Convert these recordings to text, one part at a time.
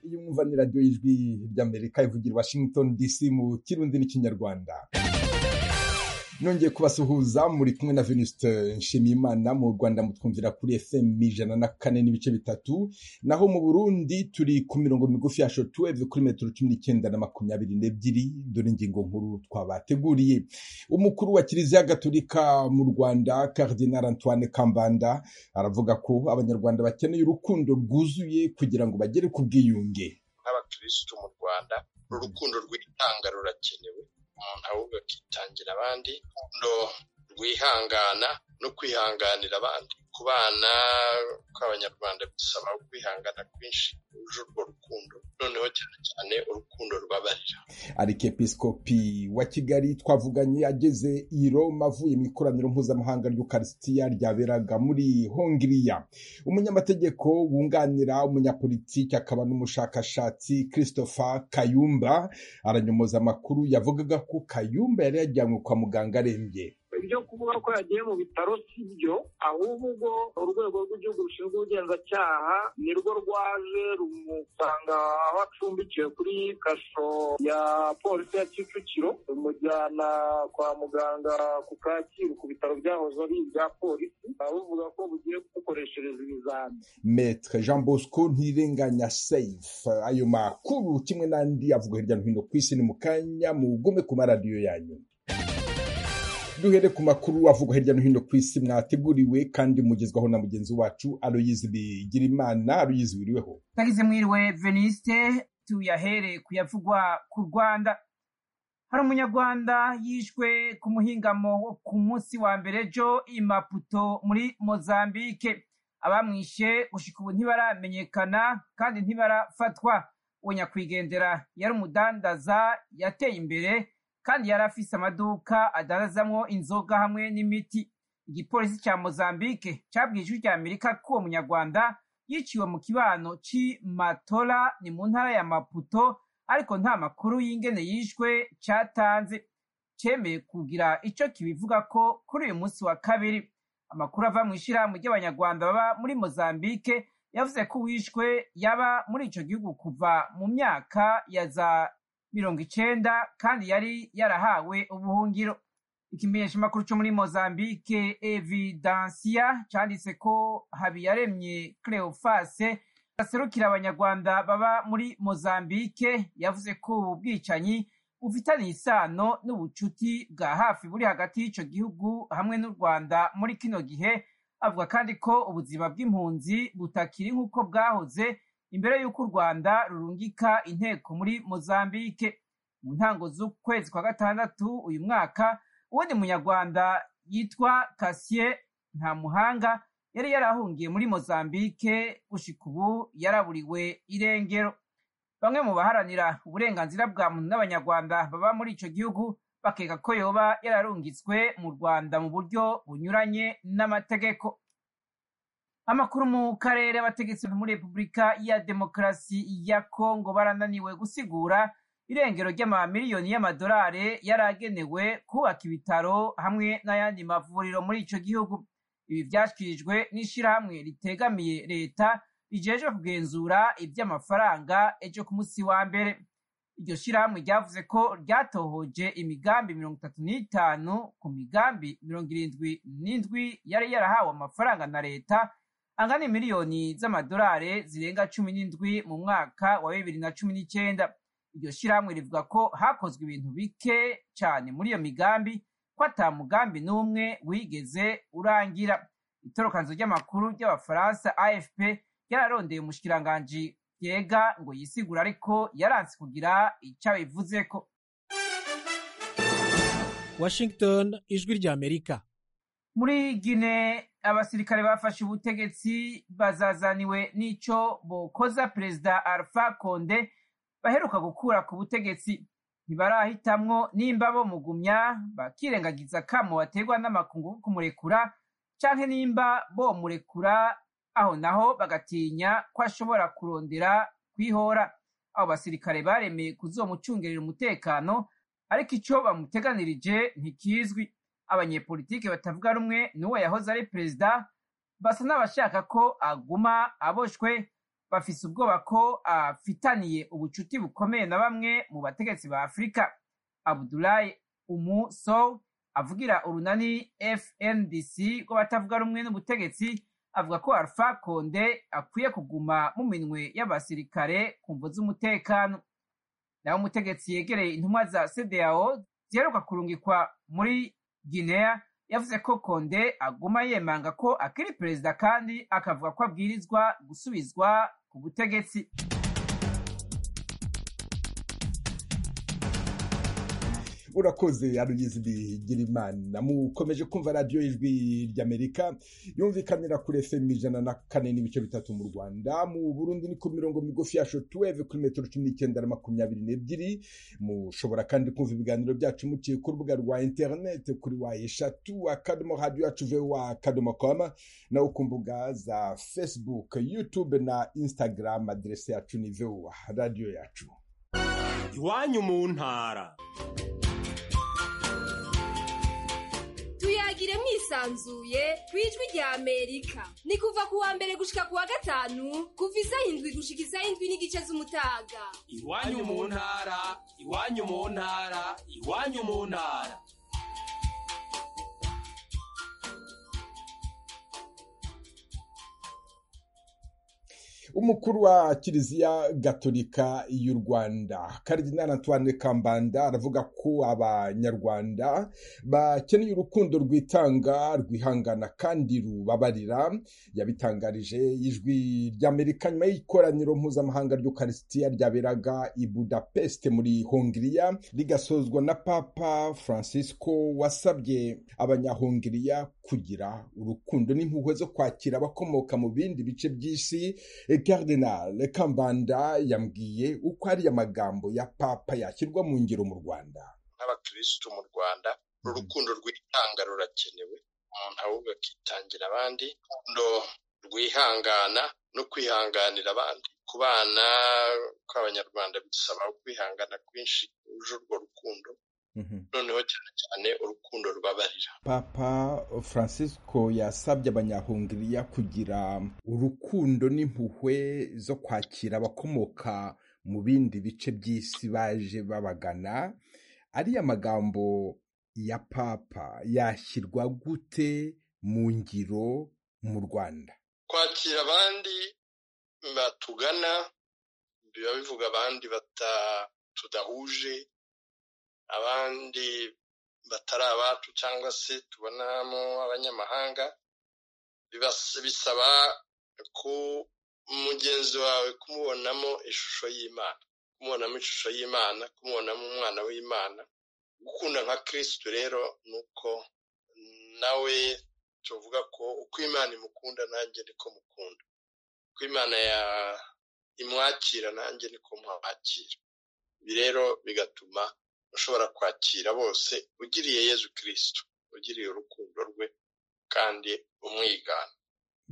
iyo mwumva ni radiyo y'ijwi ry'amerika ivugira i washington dc mu kirundi n'ikinyarwanda nongeye kubasuhuza muri kumwe na venuste nshimiyimana mu rwanda mutwumvira kuri fm ijana na kane n'ibice bitatu naho mu burundi turi ku mirongo migufi ya shotweve kuri metero cumi n'icyenda na makumyabiri n'ebyiri dore ingingo nkuru twabateguriye umukuru wa kiliziya gatolika mu rwanda cardinal antoine kambanda aravuga ko abanyarwanda bakeneye urukundo rwuzuye kugira ngo bagere ku bwiyunge nk'abakirisitu mu rwanda urukundo rwitanga rurakenewe umuntu ahubwo akitangira abandi no rwihangana no kwihanganira abandi ku bana kw'abanyarwanda bisaba kwihangana kwinshi uje urwo rukundo noneho cyane cyane urukundo rw'abarira arikepiskopi wa kigali twavuganye ageze i roma avuye mu ikoraniro mpuzamahanga ry'ukarisitiya ryaberaga muri hongiriya umunyamategeko wunganira umunyapolitiki akaba n'umushakashatsi christopher kayumba aranyomoza amakuru yavugaga ko kayumba yari yajyanywe kwa muganga arembye ibyo kuvuga ko yagiye mu bitaro si byo ahubwo urwego rw'igihugu rushinzwe ubugenzacyaha ni rwo rwaje rumusanga aho acumbikiwe kuri kasho ya polisi ya kicukiro rumujyana kwa muganga ku kacyiru ku bitaro byahoze ari ibya polisi bavuga ko bugiye kugukoreshereza ibizami metre jean bosco ntirenganya safe ayo makuru kimwe n'andi avuga hirya no hino ku isi ni mu kanya mugume ku maradiyo yanyu duhere ku makuru avugwa hirya no hino ku isi mwateguriwe kandi mugezwaho na mugenzi wacu aloyizi bigirimana aloyizi wiriweho twagize mwiriwe veniste tuyahere ku yavugwa ku rwanda hari umunyarwanda yishwe ku muhingamo wo ku munsi wa mbere ejo i maputo muri mozambike abamwishe gushika ubu ntibaramenyekana kandi ntibarafatwa uwo nyakwigendera yari umudandaza yateye imbere kandi yari afise amaduka adanazamwo inzoga hamwe n'imiti igipolisi ca mozambike cabwiye ijwi rya amerika ko uwo munyarwanda yiciwe mu kibano c'i matola ni mu ntara ya maputo ariko nta makuru y'ingene yishwe catanze cemeye kugira ico kibivuga ko kuri uyu munsi wa kabiri amakuru ava mw'ishirahamwe ry'abanyarwanda baba muri mozambike yavuze ko uwishwe yaba muri ico gihugu kuva mu myaka ya za mirongo icenda kandi yari yarahawe ubuhungiro ikimenyeshamakuru co muri mozambike evidansiya canditse ko habiyaremye cleofase aserukira abanyarwanda baba muri mozambike yavuze ko ubu bwicanyi bufitaniye isano n'ubucuti bwa hafi buri hagati y'ico gihugu hamwe n'u rwanda muri kino gihe avuga kandi ko ubuzima bw'impunzi butakiri nk'uko bwahoze imbere y'uko u rwanda rurungika inteko muri mozambike mu ntango z'ukwezi kwa gatandatu uyu mwaka uwundi munyarwanda yitwa kasiye nta muhanga yari yarahungiye muri mozambike gushika ubu yaraburiwe irengero bamwe mu baharanira uburenganzira bwa muntu n'abanyarwanda baba muri ico gihugu bakeka ko yoba yararungitswe mu rwanda mu buryo bunyuranye n'amategeko amakuru mu karere abategetsi muri repubulika ya demokarasi ya kongo barananiwe gusigura irengero ry'amamiliyoni y'amadolari yari agenewe kubaka ibitaro hamwe n'ayandi mavuriro muri ico gihugu ibi vyashyikirijwe n'ishirahamwe ritegamiye leta rijejwe kugenzura iby'amafaranga ejo ku munsi wa mbere iryo shirahamwe ryavuze ko ryatohoje imigambi mirongo itatu n'itanu ku migambi mirongo irindwi n'indwi yari yarahawe amafaranga na leta angana miliyoni z'amadolari zirenga cumi n'indwi mu mwaka wa bibiri na cumi n'icyenda iryo shirahamwe rivuga ko hakozwe ibintu bike cyane muri iyo migambi ko ata mugambi n'umwe wigeze urangira itorokanzo ry'amakuru ry'abafaransa afp ryararondeye umushikiranganji yega ngo yisigure ariko yaranse kugira icyo abivuze ko washington ijwi rya amerika muri gine abasirikare bafashe ubutegetsi bazazaniwe n'ico bokoza perezida alpha konde baheruka gukura ku butegetsi ntibarahitamwo nimba bomugumya bakirengagiza akamo baterwa n'amakungu kumurekura canke nimba bomurekura aho naho bagatinya ko ashobora kurondera kwihora abo basirikare baremeye kuzomucungerera umutekano ariko ico bamuteganirije ntikizwi abanyepolitike batavuga rumwe n'uwo yahoze ari perezida basa n'abashaka ko aguma aboshwe bafise ubwoba ko afitaniye ubucuti bukomeye na bamwe mu bategetsi ba afurika abudulayi umuso avugira urunani fndc rw'abatavuga rumwe n'ubutegetsi avuga ko alpha konde akwiye kuguma mu minwe y'abasirikare ku mvu z'umutekano naho umutegetsi yegereye intumwa za cdao ziheruka kurungikwa muri guinea yavuze ko konde aguma yemanga ko akiri perezida kandi akavuga ko abwirizwa gusubizwa ku butegetsi urakoze arugizwi girimana mukomeje kumva radiyo ijwi ry'amerika yumvikanira kuri efemu ijana na kane n'ibice bitatu mu rwanda mu burundi ni ku mirongo migufi ya shotuweve kuri metero cumi n'icyenda na makumyabiri n'ebyiri mushobora kandi kumva ibiganiro byacu muciye ku rubuga rwa interineti kuri wa eshatu akadomo radiyo yacu vewa akadomo koma naho ku mbuga za fesibuke yutube na instagram aderese yacu ni vewa radiyo yacu iwanyu mu ntara tuyagire mwisanzuye ku ijwi rya amerika ni kuva ku wa mbere gushika ku wa gatanu kuva izayindwi gushika izayindwi n'igice z'umutaga iwanyu mu ntara iwanyu mu ntara iwanyu mu ntara umukuru wa kiliziya gatolika y'u rwanda karidinali antoine kambanda aravuga ko abanyarwanda bakeneye urukundo rwitanga rwihangana kandi rubabarira yabitangarije ijwi ry'amerika nyuma y'ikoraniro mpuzamahanga ry'ukarisitiya ryaberaga i budapest muri hongiriya rigasozwa na papa francisco wasabye abanyahongiriya kugira urukundo n'impuhwe zo kwakira abakomoka mu bindi bice by'isi Cardinal Kambanda yambwiye uko ari amagambo ya papa yashyirwa mu ngiro mu Rwanda n'abakirisitu mu Rwanda urukundo rwitanga rurakenewe umuntu ahubwo akitangira abandi urukundo rwihangana no kwihanganira abandi ku bana kw'abanyarwanda bisaba kwihangana kwinshi uje urwo rukundo noneho cyane cyane urukundo rubabarira papa francisco yasabye abanyahungiriya kugira urukundo n'impuhwe zo kwakira abakomoka mu bindi bice by'isi baje babagana ariya magambo ya papa yashyirwa gute mu ngiro mu rwanda kwakira abandi batugana biba bivuga abandi tudahuje abandi batari abacu cyangwa se tubonamo abanyamahanga bisaba ko mugenzi wawe kumubonamo ishusho y'imana kumubonamo ishusho y'imana kumubonamo umwana w'imana gukunda nka kirisitu rero ni uko nawe tuvuga ko uko imana imukunda nanjye niko mukunda uko imana imwakira nanjye niko mwakira ibi rero bigatuma ushobora kwakira bose ugiriye yezu kirisitu ugiriye urukundo rwe kandi umwigana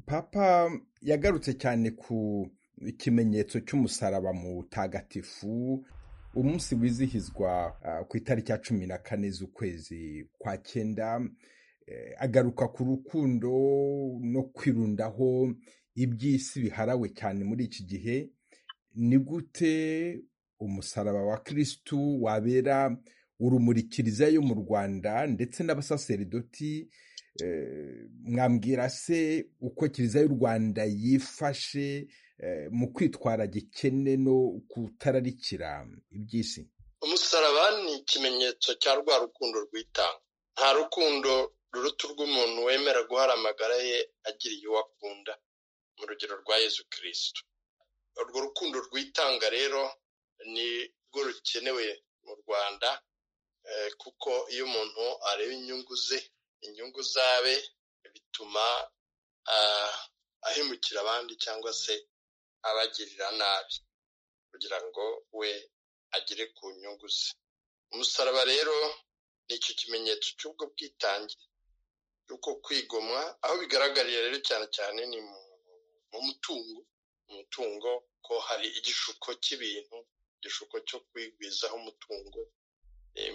papa yagarutse cyane ku ikimenyetso cy'umusaraba mutagatifu umunsi wizihizwa ku itariki ya cumi na kane z'ukwezi kwa cyenda agaruka ku rukundo no kwirundaho iby'isi biharawe cyane muri iki gihe ni gute umusaraba wa kirisitu wabera urumuri kiliziya yo mu rwanda ndetse n'abasaseridoti mwambwira se uko kiliziya y'u rwanda yifashe mu kwitwara gikene no kutararikira iby'isi umusaraba ni ikimenyetso cya rwa rukundo rwitanga nta rukundo ruruta urw'umuntu wemera guhara amagara ye agiriye uwo akunda mu rugero rwa yezu kirisitu urwo rukundo rwitanga rero ni rwo rukenewe mu rwanda kuko iyo umuntu areba inyungu ze inyungu zabe bituma ahemukira abandi cyangwa se abagirira nabi kugira ngo we agere ku nyungu ze umusaraba rero ni icyo kimenyetso cy'ubwo bwitange bwo kwigomwa aho bigaragarira rero cyane cyane ni mu mutungo mu mutungo ko hari igishuko cy'ibintu igishuko cyo kwigwizaho umutungo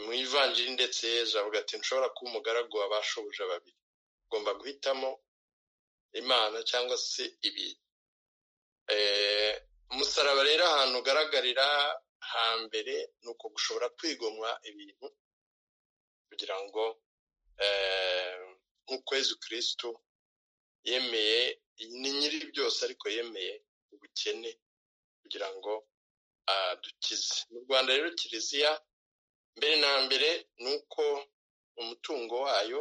mu ivanjiri ndetse yezu avuga ati nshobora kuba umugaragu w'abashoboje babiri ugomba guhitamo imana cyangwa se ibintu umusaraba rero ahantu ugaragarira hambere ni uko gushobora kwigomwa ibintu kugira ngo nk'ukwezi kirisitu yemeye ni nyiri byose ariko yemeye ubukene kugira ngo dukize mu rwanda rero kiliziya mbere na mbere ni uko umutungo wayo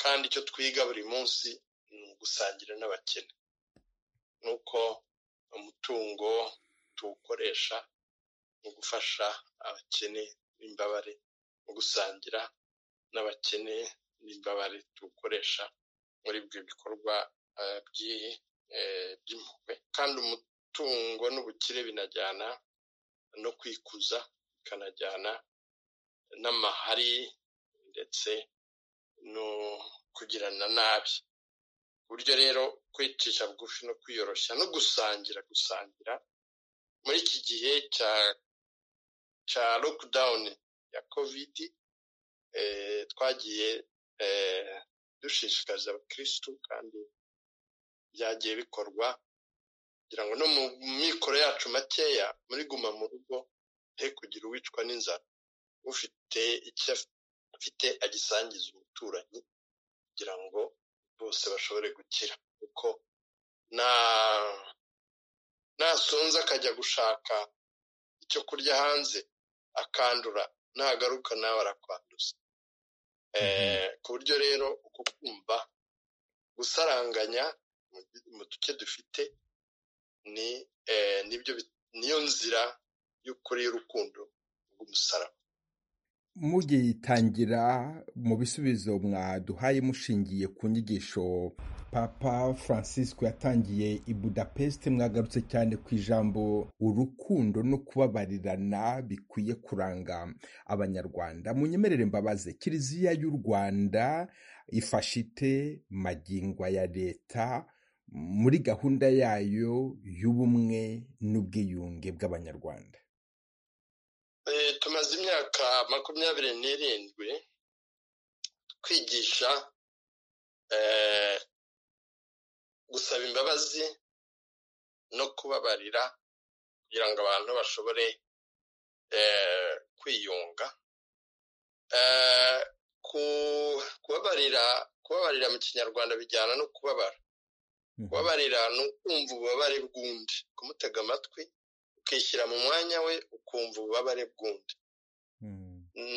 kandi icyo twiga buri munsi ni ugusangira n'abakene ni uko umutungo tuwukoresha mu gufasha abakene n'imbabare mu gusangira n'abakene n'imbabare tuwukoresha muri ibyo bikorwa by'impuhwe kandi umutungo n'ubukire binajyana no kwikuza bikanajyana n'amahari ndetse no kugirana nabi buryo rero kwicisha bugufi no kwiyoroshya no gusangira gusangira muri iki gihe cya cya lokidawuni ya kovidi twagiye dushishikariza abakirisitu kandi byagiye bikorwa kugira ngo no mu mikoro yacu makeya muri guma mu rugo he kugira uwicwa n'inzara ufite icyo afite agisangiza umuturanyi kugira ngo bose bashobore gukira kuko nasonza akajya gushaka icyo kurya hanze akandura nagaruka nawe arakwanduza ku buryo rero uko kumva gusaranganya mu duce dufite ni nibyo niyo nzira y'ukuri y'urukundo rw'umusaraba mugitangira mu bisubizo mwaduhaye mushingiye ku nyigisho papa francisco yatangiye i budapest mwagarutse cyane ku ijambo urukundo no kubabarirana bikwiye kuranga abanyarwanda munyemerere mbabaze kiliziya y'u rwanda ifashe ite magingwa ya leta muri gahunda yayo y'ubumwe n'ubwiyunge bw'abanyarwanda tumaze imyaka makumyabiri n'irindwi twigisha gusaba imbabazi no kubabarira kugira ngo abantu bashobore kwiyunga kubabarira kubabarira mu kinyarwanda bijyana no kubabara kubabarira ni ukumva ububabare bw'undi kumutega amatwi ukishyira mu mwanya we ukumva ububabare bw'undi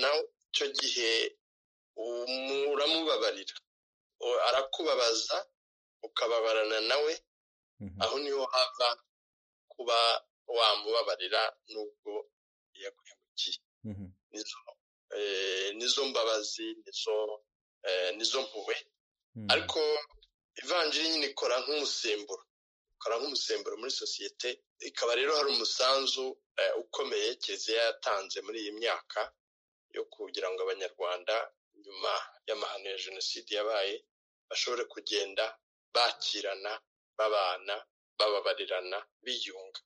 nawe icyo gihe uramubabarira arakubabaza ukababarana nawe aho niho hava kuba wamubabarira n'ubwo yaguhemukiye nizo mbabazi nizo mpuwe ariko ivanjiri nyine ikora nk'umusemburo ikora nk'umusemburo muri sosiyete ikaba rero hari umusanzu ukomeye kiliziya yatanze muri iyi myaka yo kugira ngo abanyarwanda nyuma y'amahano ya jenoside yabaye bashobore kugenda bakirana babana bababarirana biyunga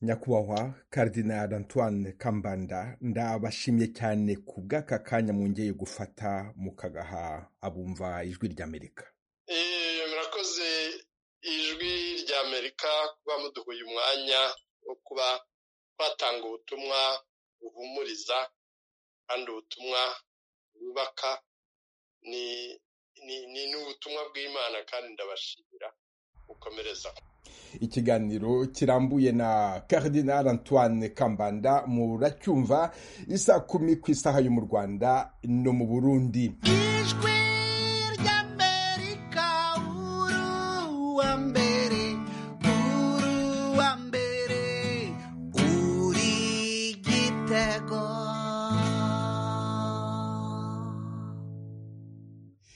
nyakubahwa Cardinal antoine kambanda ndabashimye cyane ku bw'aka kanya mwongeye gufata mukagaha abumva ijwi ry'amerika murakoze ijwi rya amerika kuba muduhuye umwanya wo kuba twatanga ubutumwa buhumuriza kandi ubutumwa bwubaka ni n'ubutumwa bw'imana kandi ndabashimira gukomereza ikiganiro kirambuye na Cardinal antoine kambanda muracyumva isa kumi ku isaha yo mu rwanda no mu burundi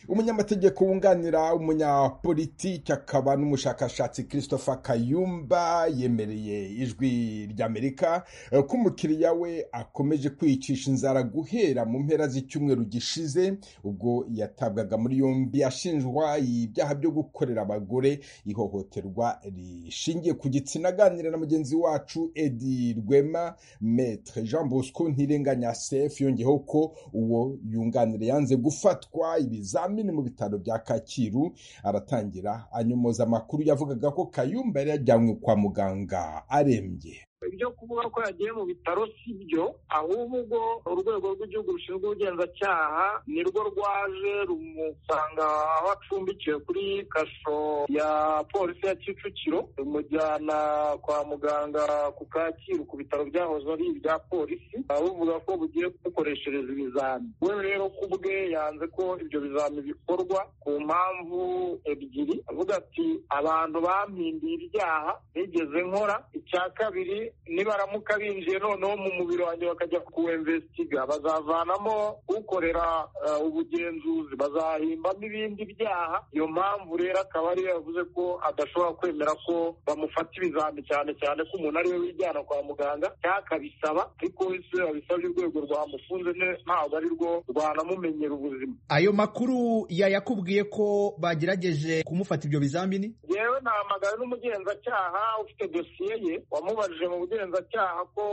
umunyamategeko wunganira umunyapolitiki akaba n'umushakashatsi christopher kayumba yemereye ijwi ry'amerika eh, ko umukiriya we akomeje kwicisha inzara guhera mu mpera z'icyumweru gishize ubwo yatabwaga muri yombi ashinjwa ibyaha byo gukorera abagore ihohoterwa rishingiye ku gitsina aganira na mugenzi wacu edi rwema metre jean bosco ntirenganya sef yongeyeho ko uwo yunganira yanze gufatwa ibizamini mu bitaro bya kacyiru aratangira anyomoza amakuru yavugaga ko kayumba yari yajyanywe kwa muganga arembye ibyo kuvuga ko yagiye mu bitaro si byo ahubwo ubwo urwego rw'igihugu rushinzwe ubugenzacyaha ni rwo rwaje rumusanga aho acumbikiwe kuri kasho ya polisi ya kicukiro rumujyana kwa muganga ku kacyiru ku bitaro byahoze ari ibya polisi aho buvuga ko bugiye kumukoreshereza ibizami we rero ku bwe yanze ko ibyo bizami bikorwa ku mpamvu ebyiri avuga ati abantu bampindiye ibyaha nigeze nkora icya kabiri nibaramuka binjiye noneho mu mubiri wanjye bakajya kuwemvesitiga bazavanamo ukorera eh, ubugenzuzi bazahimbamo ibindi byaha iyo mpamvu rero akaba ariyo yavuze ko adashobora kwemera ko bamufata ibizami cyane cyane ko umuntu ari we wijyana kwa muganga cyangwa akabisaba ariko wese babisabye urwego rwamufunze ne- ntabwo ari rwo rwanamumenyera ubuzima ayo makuru yayakubwiye ko bagerageje kumufata ibyo bizamini yewe nahamagaye n'umugenzacyaha ufite dosiye ye wamubajije mu bugenzacyaha ko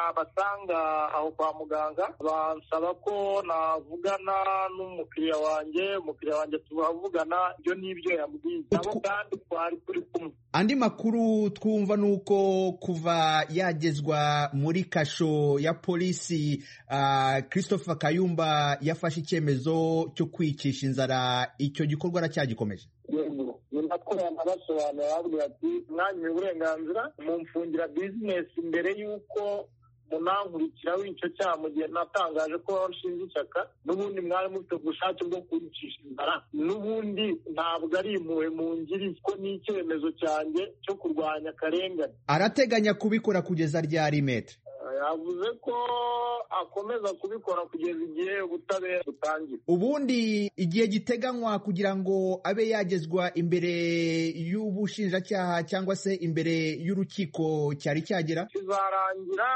nabasanga aho kwa muganga bansaba ko navugana n'umukiriya wanjye umukiriya wanjye turavugana ibyo n'ibyo yambwiye nabo Utwo- kandi twari turi kumwe andi makuru twumva ni uko kuva yagezwa muri kasho ya polisi ah, christopher kayumba yafashe icyemezo cyo kwicisha inzara icyo gikorwa aracyagikomeje yego ni nako yanabasobanura bavuga ati mwanyuye uburenganzira mumfungira bizinesi mbere y'uko munankurikira w'icyo cyaha mu gihe natangaje ko washinze ishyaka n'ubundi mwari mufite ubushake bwo kunyicisha inzara n'ubundi ntabwo ari impuhwe mungiriye ko ni icyemezo cyanjye cyo kurwanya akarengane arateganya kubikora kugeza ryari metre Eh, yavuze ko akomeza kubikora kugeza igihe ubutabera butangira ubundi igihe giteganywa kugira ngo abe yagezwa imbere y'ubushinjacyaha cyangwa se imbere y'urukiko cyari cyagera kizarangira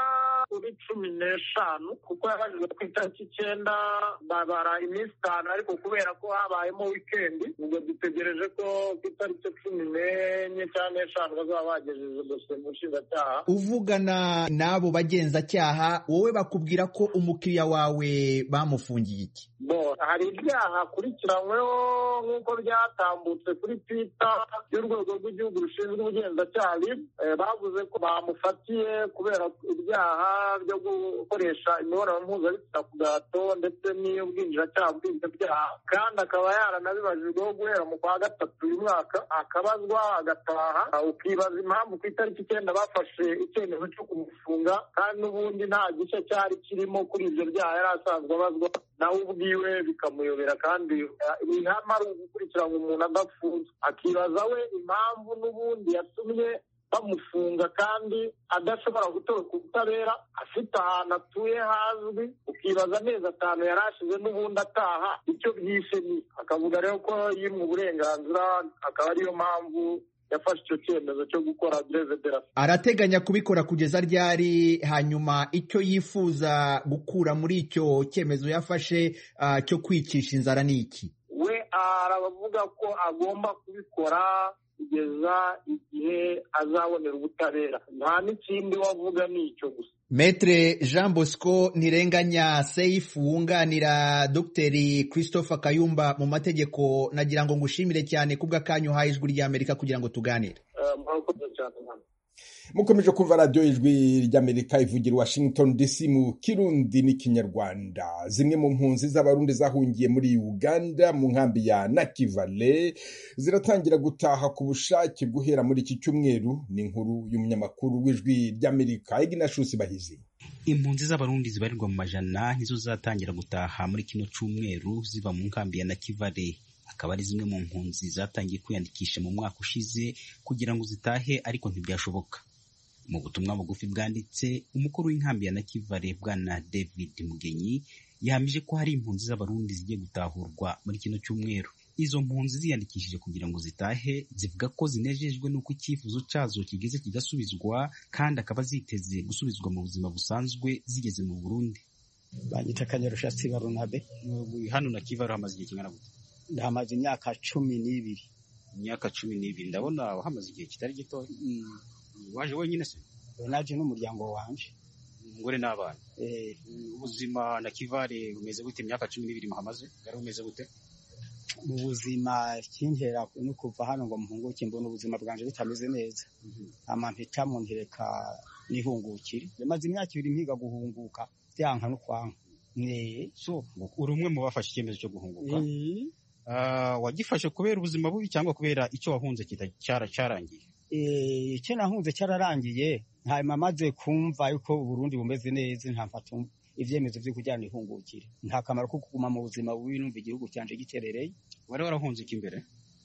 kuri cumi n'eshanu kuko yabajijwe ku itariki icyenda babara iminsi itanu ariko kubera ko habayemo wikendi ubwo dutegereje ko ku itariki cumi n'enye cyangwa n'eshanu bazaba bagejeje dosiye mu nshinjacyaha uvugana n'abo bagenzacyaha wowe bakubwira ko umukiriya wawe bamufungiye iki Bon, hari ibyaha akurikiranyweho nk'uko byatambutse kuri twita y'urwego rw'igihugu rushinzwe ubugenzacyaha RIB, eh, bavuze ko bamufatiye kubera ibyaha byo gukoresha imibonano mpuzabitsina ku gahato ndetse n'iy'ubwinjiracyaha bw'ibyo byaha kandi akaba yaranabibajijweho guhera mu kwa gatatu uyu mwaka akabazwa agataha ukibaza impamvu ku itariki icyenda bafashe icyemezo cyo kumufunga kandi n'ubundi nta gishya cyari kirimo kuri ibyo byaha yari asanzwe abazwa nawe ubwiwe bikamuyobera kandi eh, ihame ari ugukurikirana umuntu adafunze akibaza we impamvu n'ubundi yatumye bamufunga kandi adashobora gutorwa ubutabera afite ahantu atuye hazwi ukibaza amezi atanu yari ashize n'ubundi ataha icyo bwishe ni akavuga rero ko yimwe uburenganzira akaba ariyo mpamvu yafashe icyo cyemezo cyo gukora derezederasi arateganya kubikora kugeza ryari hanyuma icyo yifuza gukura muri icyo cyemezo yafashe ah, cyo kwicisha inzara ni iki we aravuga ko agomba kubikora kugeza igihe azabonera ubutabera nta n'ikindi wavuga ni icyo gusa Metre Jean Bosco ntirenganya Seif wunganira Dr. Christopher Kayumba mu mategeko nagira ngo ngushimire cyane kubw'akanyu uhaye ijwi ry'Amerika kugira ngo tuganire. Eh, murakoze cyane mwana. mukomeje kumva radiyo ijwi ry'amerika ivugira i washington dc mu kirundi n'ikinyarwanda zimwe mu mpunzi z'abarundi zahungiye muri uganda mu nkambi ya nakivale ziratangira gutaha ku bushake guhera muri iki cyumweru ni inkuru y'umunyamakuru w'ijwi ry'amerika ignatius bahizi impunzi z'abarundi zibarirwa mu majana nizo zatangira gutaha muri kino cyumweru ziva mu nkambi ya nakivale akaba ari zimwe mu mpunzi zatangiye kwiyandikisha mu mwaka ushize kugira ngo zitahe ariko ntibyashoboka mu butumwa bugufi bwanditse umukuru w'inkambi ya nakivale bwana david mugenyi yahamije ko hari impunzi z'abarundi zigiye gutahurwa muri kino cyumweru izo mpunzi ziyandikishije kugira ngo zitahe zivuga ko zinejejwe n'uko icyifuzo cyazo kigeze kigasubizwa kandi akaba ziteze gusubizwa mu buzima busanzwe zigeze mu Burundi banyita kanyarushatsi barunabe hano na kivaru hamaze igihe kingana gute hamaze imyaka cumi n'ibiri imyaka cumi n'ibiri ndabona hamaze igihe kitari gitoya waje wenyine se naje n'umuryango wanjye umugore n'abana ubuzima na kivare bumeze gute imyaka cumi n'ibiri muhamaze bwari bumeze gute mu buzima kinkera no kuva hano ngo mpunguke mbona ubuzima bwanjye butameze neza amampeta muntereka nihungukire maze imyaka ibiri mpiga guhunguka byanka no kwanka so uri umwe mu bafashe icyemezo cyo guhunguka wagifashe kubera ubuzima bubi cyangwa kubera icyo wahunze cyarangiye icyo nahunze cyararangiye hanyuma maze kumva yuko Burundi bumeze neza ntamfata ibyemezo byo kujyana ihungukire nta kamaro ko kuguma mu buzima bubi numva igihugu cyanjye giterereye wari warahunze iki imbere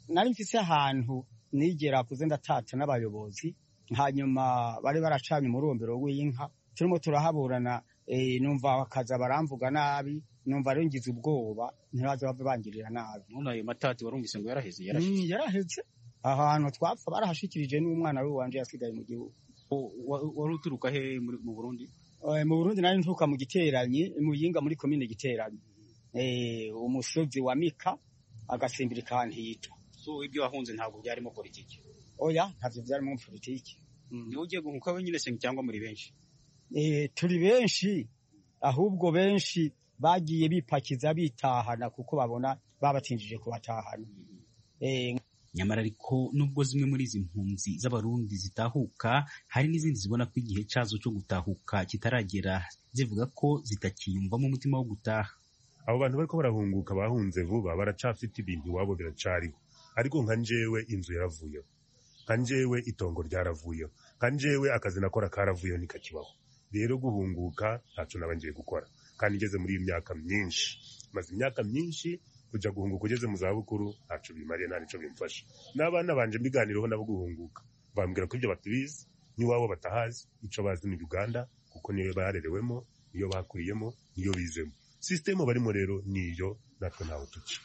nari mfise ahantu nigera kuze ndatata n'abayobozi hanyuma bari baracanye umurombero w'inka turimo turahaburana numva bakaza baramvuga nabi numva aringiza ubwoba ntibaze bave bangirira nabi none ayo matati warumvise ngo yaraheze yaraheze ahantu twapfa barahashikirije n'umwana we wanje yasigaye mu gihugu wari uturuka he mu burundi mu burundi nari nturuka mu giteranyi mu yinga muri komine giteranyi umusozi wa mika agasimbira ahantu hitwa so ibyo wahunze ntabwo byarimo politiki oya ntabyo byarimo politiki niwe ugiye guhuka wenyine se cyangwa muri benshi turi benshi ahubwo benshi bagiye bipakiza bitahana kuko babona babatinjije kubatahana nyamara ariko nubwo zimwe muri izi mpunzi z'abarundi zitahuka hari n'izindi zibona ko igihe cyazo cyo gutahuka kitaragera zivuga ko zitakiyumvamo umutima wo gutaha abo bantu bariko barahunguka bahunze vuba baracafite ibintu iwabo biracariho ariko nka njewe inzu yaravuyeho nka njewe itongo ryaravuyeho nka njewe akazi nakora karavuyeho nikakibaho rero guhunguka ntaco nabanje gukora kandi ngeze muri iyi myaka myinshi maze imyaka myinshi kujya guhunguka ugeze mu zabukuru ntacu bimariye nta nicyo bimfasha n'abana banje mbiganiraho nabo guhunguka bambwira ko ibyo batubizi n'iwabo batahazi icyo bazi ni uganda kuko niyo barerewemo niyo bakuriyemo niyo bizemo sisitemu barimo rero niyo natwe ntawe tuca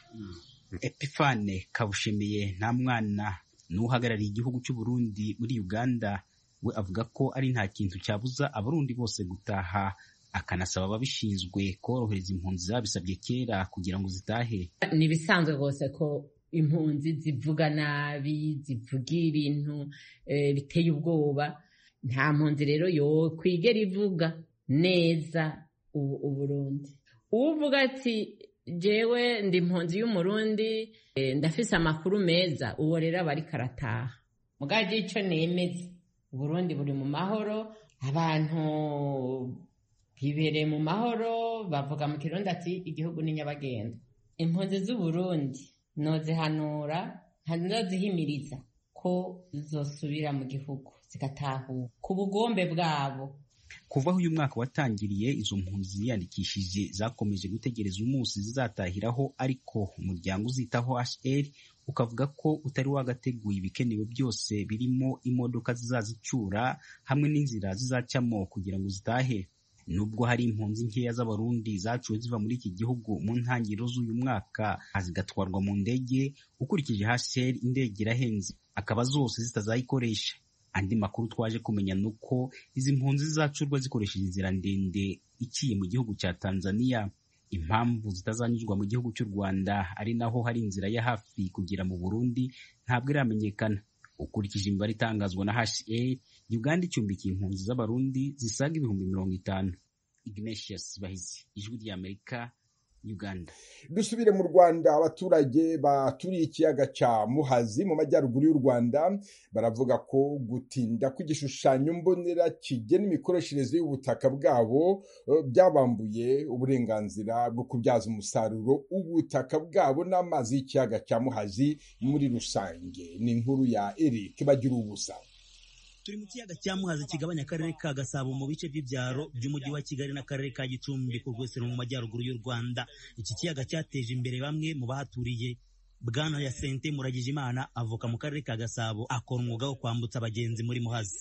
epifane kabushimiye nta mwana n'uhagarariye igihugu cy'u Burundi muri uganda we avuga ko ari nta kintu cyabuza abarundi bose gutaha akanasaba ababishinzwe korohereza impunzi zabisabye kera kugira ngo zitahe ni ibisanzwe rwose ko impunzi zivuga nabi zivuga ibintu biteye ubwoba nta mpunzi rero yo kwigera ivuga neza uburundi uvuga ati jewe ndi impunzi y'umurundi ndafise amakuru meza uwo rero aba ariko arataha mugage icyo nemeze uburundi buri mu mahoro abantu bibereye mu mahoro bavuga mu kirundi ati igihugu ni nyabagendwa impunzi z'uburundi nozihanura ntazihimiriza ko zosubira mu gihugu zigatahuka ku bugombe bwabo kuva aho uyu mwaka watangiriye izo mpunzi ziyandikishije zakomeje gutegereza umunsi zizatahiraho ariko umuryango uzitaho hr ukavuga ko utari wagateguye ibikenewe byose birimo imodoka zizazicyura hamwe n'inzira zizacamo kugira ngo zitahe nubwo hari impunzi nkeya z'abarundi zaciwe ziva muri iki gihugu mu ntangiriro z'uyu mwaka zigatwarwa mu ndege ukurikije hasheri indege irahenze akaba zose zitazayikoresha andi makuru twaje kumenya ni uko izi mpunzi zizacurwa zikoresheje inzira ndende iciye mu gihugu cya tanzania impamvu zitazanyuzwa mu gihugu cy'u rwanda ari naho hari inzira ya hafi kugera mu burundi ntabwo iramenyekana ukurikije imibare itangazwa na HA Uganda icumbikiye impunzi z'abarundi zisaga ibihumbi mirongo itanu Ignatius Bahizi ijwi rya Amerika Uganda dusubire mu Rwanda abaturage baturiye ikiyaga cya Muhazi mu majyaruguru y'u Rwanda baravuga ko gutinda kw'igishushanyo mbonera kigena imikoreshereze y'ubutaka bwabo byabambuye uburenganzira bwo kubyaza umusaruro ubutaka bwabo n'amazi y'ikiyaga cya Muhazi muri rusange ni inkuru ya Eric bagira ubusa turi mu kiyaga cya muhazi kigabanya akarere ka gasabo mu bice by'ibyaro by'umujyi wa kigali n'akarere ka gicumbi ku rwesero mu majyaruguru y'u rwanda iki kiyaga cyateje imbere bamwe mu bahaturiye bwana ya sente muragijimana avuka mu karere ka gasabo akora umwuga wo kwambutsa abagenzi muri muhazi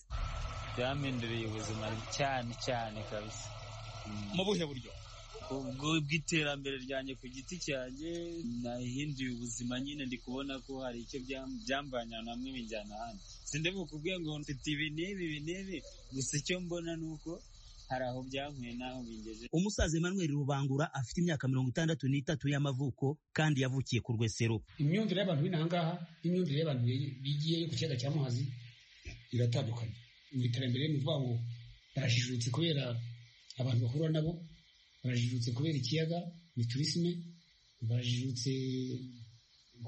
byahinduriye ubuzima cyane cyane kabisa mu buhe buryo bw'iterambere ryanjye ku giti cyanjye nahinduye ubuzima nyine ndi kubona ko hari icyo byam- byambanya namwe binjyana ahandi sinde mu kubwira ngo mfite ibi n'ibi ibi n'ibi gusa icyo mbona ni uko hari aho byankuye n'aho bingejeje umusaza Emmanuel Rubangura afite imyaka mirongo itandatu n'itatu y'amavuko kandi yavukiye ku Rwesero imyumvire y'abantu b'inahangaha n'imyumvire y'abantu bigiye ku kiyaga cya muhazi iratandukanye mu iterambere ni ukuvuga ngo barajijutse kubera abantu bahura nabo barajijutse kubera ikiyaga ni turisime barajijutse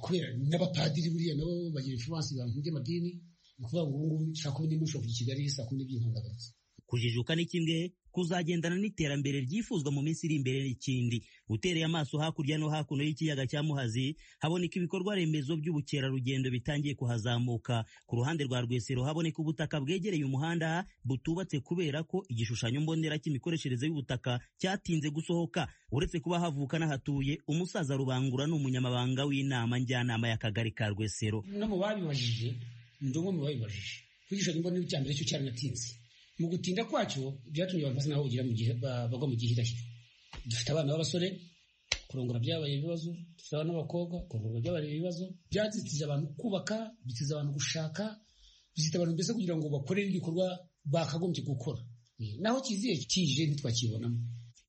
kubera n'abapadiri buriya nabo bagira influence abantu by'amadini ni ukuvuga ngo ubu ngubu saa kumi n'imwe ushobora kuva i kigali saa kumi n'ebyiri ntungagarutse kujijuka ni kimwe kuzagendana n'iterambere ryifuzwa mu minsi iri imbere n'ikindi utereye amaso hakurya no hakuno y'ikiyaga cya muhazi haboneka ibikorwa remezo by'ubukerarugendo bitangiye kuhazamuka ku ruhande rwa rwesero haboneka ubutaka bwegereye umuhanda butubatse kubera ko igishushanyo mbonera cy'imikoreshereze y'ubutaka cyatinze gusohoka uretse kuba havuka n'ahatuye umusaza rubangura ni umunyamabanga w'inama njyanama y'akagari ka rwesero no mu babibajije ndi umwe mu babibajije kwigisha nimba n'icya mbere cyo cyaranatinze mu gutinda kwacyo byatumye abantu basa naho bagira mu gihe ba- bagwa mu gihe hidashira dufite abana b'abasore kurongora byabaye ibibazo dufite abana b'abakobwa kurongora byabaye ibibazo byazitiza abantu kubaka bitiza abantu gushaka bizita abantu mbese kugira ngo bakorere ibikorwa bakagombye gukora naho kiziye kije ntitwakibonamo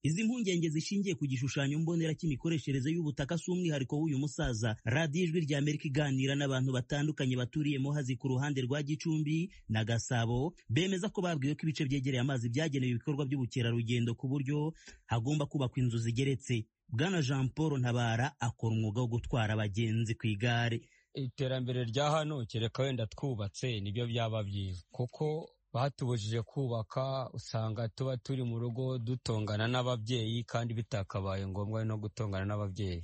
Izi mpungenge zishingiye ku gishushanyo mbonera cy'imikoreshereze y'ubutaka si umwihariko w'uyu musaza. Radiyo Ijwi rya Amerika iganira n'abantu batandukanye baturiye Muhazi ku ruhande rwa Gicumbi na Gasabo, bemeza ko babwiwe ko ibice byegereye amazi byagenewe ibikorwa by'ubukerarugendo ku buryo hagomba kubakwa inzu zigeretse. Bwana Jean Paul Ntabara akora umwuga wo gutwara abagenzi ku igare. iterambere rya hano kereka wenda twubatse nibyo byaba byiza kuko batubujije kubaka usanga tuba turi mu rugo dutongana n'ababyeyi kandi bitakabaye ngombwa no gutongana n'ababyeyi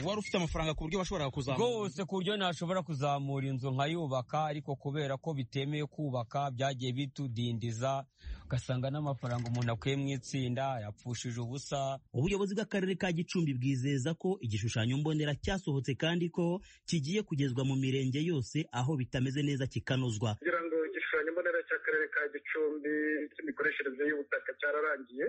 wari ufite amafaranga ku buryo washoboraga rwose ku buryo ntashobora kuzamura inzu nkayubaka ariko kubera ko bitemewe kubaka byagiye bitudindiza ugasanga n'amafaranga umuntu akuye mu itsinda yapfushije ubusa Ubuyobozi bw'Akarere ka Gicumbi bwizeza ko igishushanyo mbonera cyasohotse kandi ko kigiye kugezwa mu mirenge yose aho bitameze neza kikanozwa. kugira ngo igishushanyo mbonera cy'akarere ka gicumbi cy'imikoreshereze y'ubutaka cyararangiye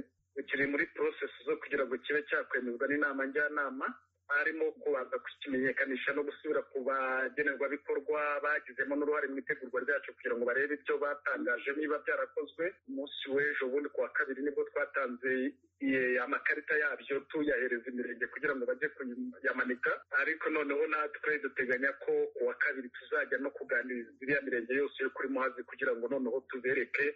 kiri muri process zo kugira ngo kibe cyakwemezwa n'inama njyanama harimo kubanza kukimenyekanisha no gusubira ku bagenerwabikorwa bagizemo n'uruhare mu itegurwa ryacu kugira ngo barebe ibyo batangaje niba byarakozwe umunsi w'ejo bundi ku wa kabiri nibwo twatanze eh, amakarita yabyo tuyahereza imirenge kugira ngo bajye kuyamanika ariko noneho natwe duteganya ko ku wa kabiri tuzajya no kuganiriza iriya mirenge yose yo kuri muhazi kugira ngo noneho tubereke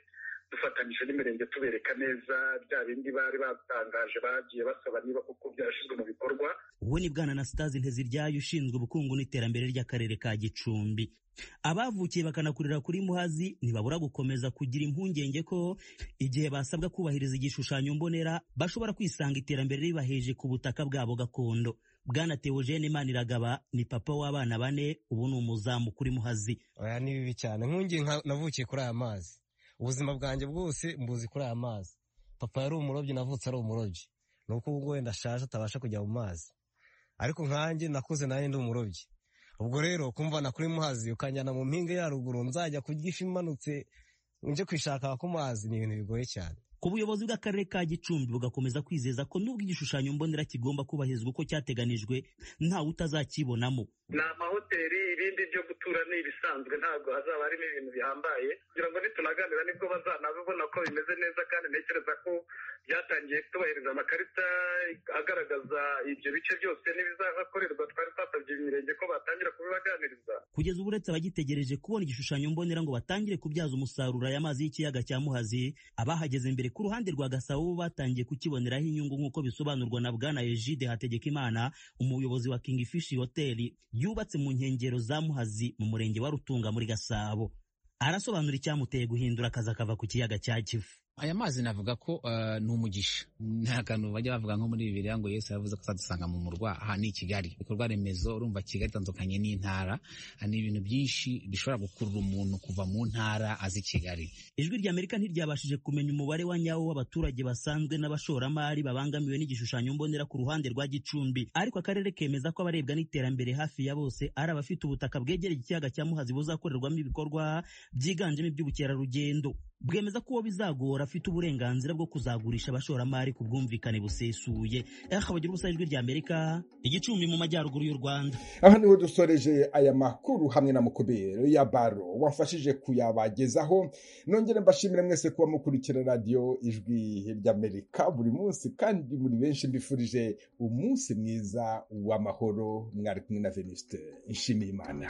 dufatanyije n'imirenge tubereka neza bya bindi bari batangaje bagiye basaba niba kuko byarashyizwe mu bikorwa Uwo ni Bwana Anastase Nteziryayo ushinzwe ubukungu n'iterambere ry'Akarere ka Gicumbi. Abavukiye bakanakurira kuri Muhazi ntibabura gukomeza kugira impungenge ko igihe basabwa kubahiriza igishushanyo mbonera bashobora kwisanga iterambere ribaheje ku butaka bwabo gakondo. Bwana Theogene Maniragaba ni papa w'abana bane ubu ni umuzamu kuri Muhazi. oya ni bibi cyane nkungi navukiye kuri aya mazi ubuzima bwanjye bwose mbuzi kuri aya mazi papa yari umurobyi navutse ari umurobyi ni uko ubwo wenda ashaje atabasha kujya mu mazi ariko nkanjye nakuze nanjye ndi umurobyi ubwo rero kumvana kuri muhazi ukanjyana mu mpinga ya ruguru nzajya kurya ifi imanutse njye kwishaka ku mazi ni ibintu bigoye cyane Ku buyobozi bw'Akarere ka Gicumbi bugakomeza kwizeza ko nubwo igishushanyo mbonera kigomba kubahirizwa uko cyateganijwe ntawe utazakibonamo. ni amahoteli ibindi byo gutura ni ibisanzwe ntabwo hazaba harimo ibintu bihambaye kugira ngo nitunaganira nibwo bazanabibona ko bimeze neza kandi ntekereza ko byatangiye tubahiriza amakarita agaragaza ibyo bice byose n'ibizahakorerwa twari twasabye imirenge ko batangira kubibaganiriza Kugeza ubu uretse abagitegereje kubona igishushanyo mbonera ngo batangire kubyaza umusaruro aya mazi y'ikiyaga cya Muhazi, abahageze mbere ku ruhande rwa Gasabo bo batangiye kukiboneraho inyungu nk'uko bisobanurwa na Bwana Egide Hategekimana, umuyobozi wa King Fish Hotel yubatse mu nkengero za Muhazi mu murenge wa Rutunga muri Gasabo. Arasobanura icyamuteye guhindura akazi akava ku kiyaga cya Kivu. aya mazi navuga ko eh, ni umugisha nta kantu bajya bavuga nko muri bibiri ngo yesu yavuze ko azadusanga mu murwa aha ni i kigali ibikorwa remezo urumva kigali itandukanye n'intara Aha ni ibintu byinshi bishobora gukurura umuntu kuva mu ntara azi kigali Ijwi ry'Amerika ntiryabashije kumenya umubare wa nyawo w'abaturage basanzwe n'abashoramari babangamiwe n'igishushanyo mbonera ku ruhande rwa Gicumbi, ariko akarere kemeza ko abarebwa n'iterambere hafi ya bose ari abafite ubutaka bwegereye ikiyaga cya Muhazi buzakorerwamo ibikorwa byiganjemo iby'ubukerarugendo. bwemeza ko uwo bizagora afite uburenganzira bwo kuzagurisha abashoramari ku bwumvikane busesuye eh bagira ubusa ijwi rya amerika igicumbi mu majyaruguru y'u rwanda aha niho dusoreje aya makuru hamwe na mukubero ya baro wamfashije kuyabagezaho nongere mbashimire mwese kuba mukurikira radiyo ijwi ry'amerika buri munsi kandi muri benshi mbifurije umunsi mwiza w'amahoro mwari kumwe na venuste nshimiyimana